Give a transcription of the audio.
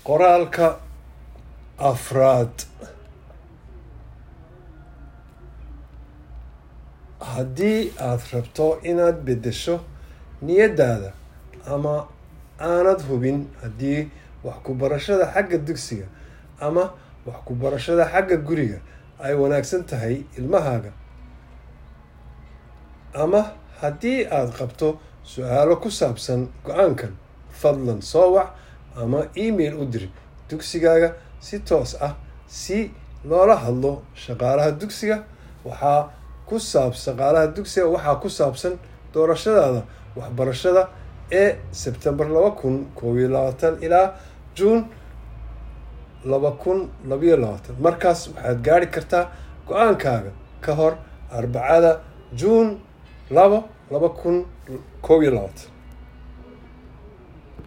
qoraalka afraad haddii aad rabto inaad beddesho niyaddaada ama aanad hubin haddii wax ku barashada xagga dugsiga ama wax ku barashada xagga guriga ay wanaagsan tahay ilmahaaga ama haddii aad qabto su-aalo ku saabsan go-aankan fadlan soo wac ama email u dir dugsigaaga si toos ah si loola hadlo shaqaalaha dugsiga waxaa ku saab shaqaalaha dugsiga waxaa ku saabsan doorashadaada waxbarashada ee sebtembar laba kun koob iyo labaatan ilaa juun laba kun labayo labaatan markaas waxaad gaari kartaa go-aankaaga ka hor arbacada juun labo laba kun koob iyo labaatan